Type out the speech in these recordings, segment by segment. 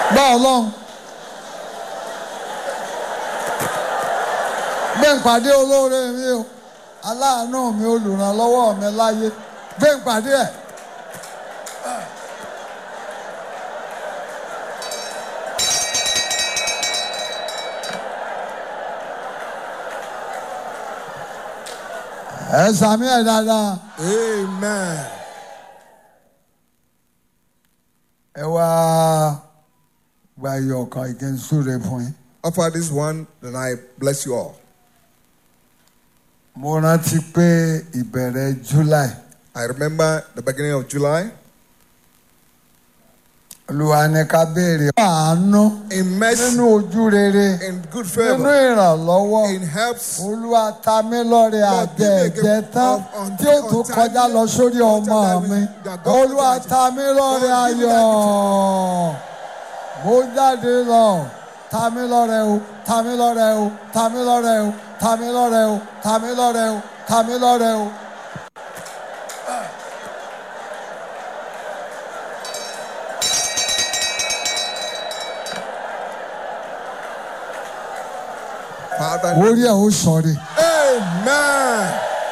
gbọ́ ọlọ́run gbé ìpàdé olóore mi o aláàánú mi olùrànlọ́wọ́ mi láyé gbé ìpàdé ẹ̀. ẹ sàmì ẹ dáadáa. Amen. ẹ wá gba iyọ̀ kan ìkínsúre fún yín. Offer this one, then I bless you all. mo rántí pé ìbẹ̀rẹ̀ july I remember the beginning of July. olúwa ní ká béèrè àánú In mercy, nínú ojú rere in good nínú favor, ìrànlọ́wọ́ in helps. olúwa ta mí lọ́rẹ Lord, give me a àjẹjẹ gift tán of un- tí ó tún untimely- kọjá lọ sórí ọmọ untimely mi that God olúwa gives ta mí lọ́rẹ Lord, give me ayọ̀ mo jáde lọ ta mí lọ́rẹ o ta mí lọ́rẹ o ta mí lọ́rẹ o ta mí lọ́rẹ o ta mí lọ́rẹ o ta mí lọ́rẹ o. Father, orí ẹ̀ ó sọ̀rọ̀. Amen.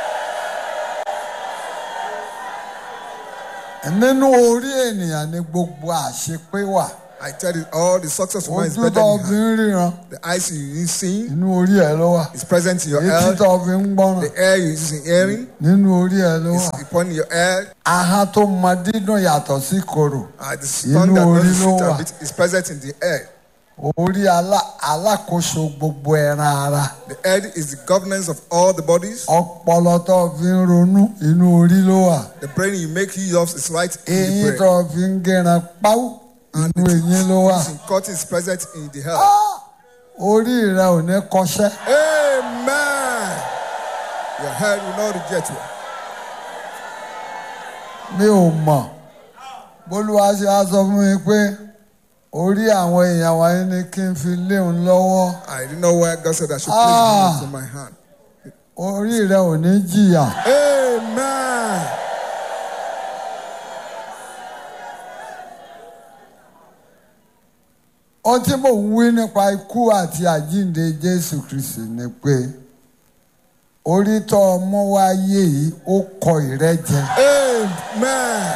nínú orí ènìyàn ni gbogbo àṣepé wà I tell you, all the success of man is ojú better tó than fi you ń ríran have. The eyes you use seeing inú orí ẹ̀ ló wà is present in your etí ear. tó fi ń gbọ́ràn The air you use in hearing nínú orí ẹ̀ ló is wà upon your ear. aha tó mọ dídùn yàtọ̀ sí korò Uh, the tongue that Inú orí knows the ló sweet wà. of it is present in the air. orí alá- alákòóso gbogbo ẹran ara The head is the governance of all the bodies. ọpọlọ tó fi ń ronú inú orí ló wà The brain you make use of is right in eyín the brain. tó fi ń gẹran páú And inú the eyín ló wà teeth in cut is present in the head. orí rẹ ò ní kọsẹ̀ Amen. Your head will not reject you. mi ò mọ̀ bólúwa ṣe á sọ fún mi pé orí àwọn èèyàn wáyé ni kí n fi léun lọ́wọ́ I didn't know where God said I should Ah. place it into my hand. orí rẹ ò ní jìyà Amen. ohun tí mò ń wí nípa ikú àti àjíǹde Jésù Kristi ni pé orí tó ọmọ wáyé yìí ó kọ ìrẹ́jẹ Amen.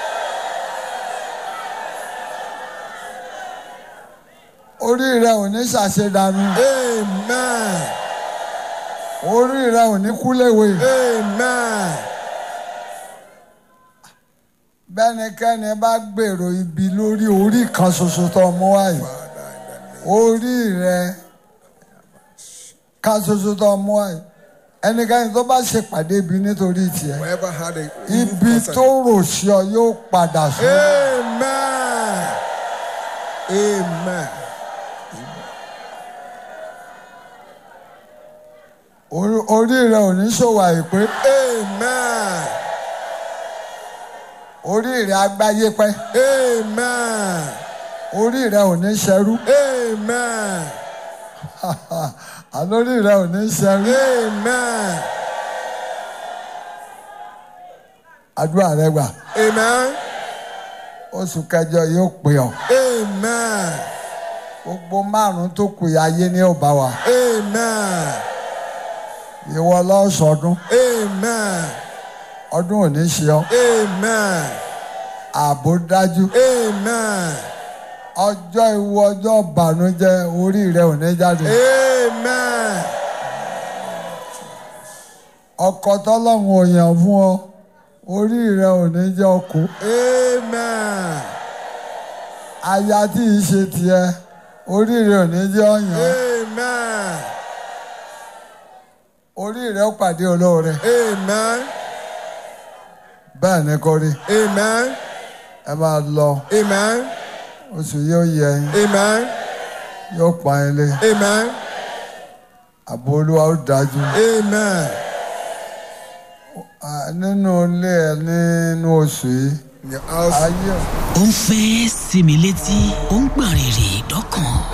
orí rẹ ò ní ṣàṣedànù Amen. orí rẹ ò ní kúléwé Amen. bẹ́nikẹ́ni bá gbèrò ibi lórí orí kan ṣoṣo tó ọmọ wáyé Father, in the name orí rẹ kan ṣoṣo tó ọmọ wáyé ẹnikẹ́ni tó bá ṣèpàdé ibi nítorí tiẹ̀ whoever had a ibi tó rò sí ọ yóò padà sí ọ. Amen. Amen. Orí- orí rẹ ò ní ṣòwò àìpé Amen. orí rẹ agbáyé pẹ́ Amen. orí rẹ ò ní ṣẹrú Amen. àlórí rẹ ò ní ṣẹrú Amen. àdúrà rẹ gbà Amen. oṣù kẹjọ yóò pè ọ Amen. gbogbo márùn tó kù yá ayé ní ọba wa Amen. ìwọ lọ́sọdún Amen. ọdún ò ní ṣe ọ Amen. ààbò dájú Amen. ọjọ́ ìwú ọjọ́ ìbànújẹ́ orí rẹ ò ní jáde Amen. ọkọ tọ́lọ́run ò yàn fún ọ orí rẹ ò ní jẹ́ ọkọ Amen. aya tí ì ṣe tiẹ̀ orí rẹ ò ní jẹ́ ọyàn Amen. orí rẹ ó pàdé olóore Amen. bẹ́ẹ̀ ni kò rí Amen. ẹ máa lọ Amen. oṣù yóò yẹ yín Amen. yóò pa yín lé Amen. ààbò olúwa ó dájú Amen. Ah, nínú ilé ẹ nínú oṣù yìí In your house. ayé ò. ó ń fẹ́ sinmi létí ó ń gbọ̀n rìrì dọ́kàn